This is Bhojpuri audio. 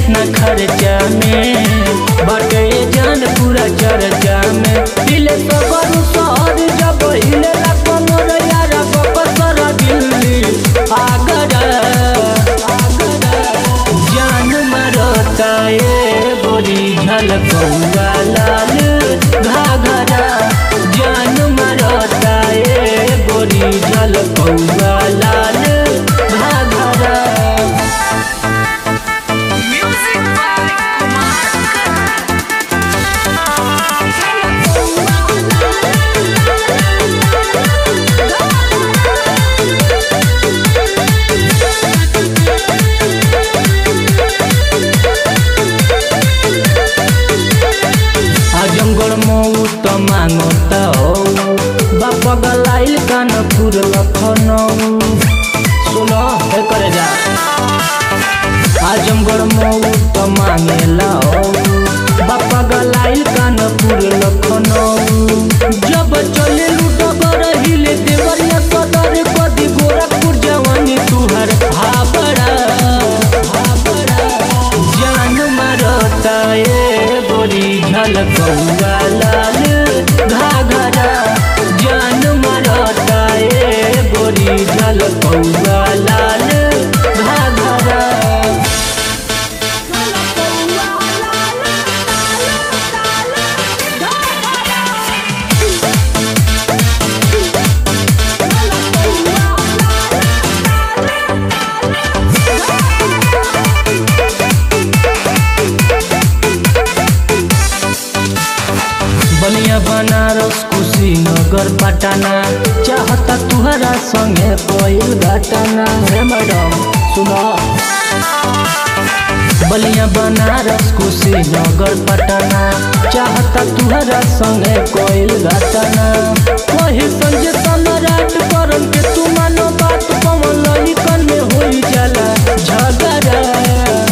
न खर्चा में बाटे जान पूरा चर्चा में दिले तो बड़ू शहर जब हिले ला कमर यारा बकसर दिल्ली आगरा जान मरता ए बोरी झलकौआ लाल घाघरा जान मरता ए बोरी झलकौआ लाल घाघरा Music by Kumar Azamgarh Mau त मांगता हो बाप गलाइल कानपुर लखनऊ सुनो हे करे जा आजमगढ़ मऊ त मांगेला हो बाप गलाइल कानपुर लखनऊ जब चले लूटब रहिले देवरिया सदर कदी गोरखपुर जवानी तुहर हाबड़ा हाबड़ा जान मरता ए बोरी झलकौआ लाल घाघरा जान मरता ए बोरी झलकौआ लाल घाघरा बलिया बनारस कुशीनगर पटना चाहता तुहरा संगे कोई घटना हे मैडम सुनो बलिया बनारस कुशीनगर पटना चाहता तुहरा संगे कोई घटना वही संजय सम्राट करम के तू मानो बात पवन ललिकन में होई जाला झगड़ा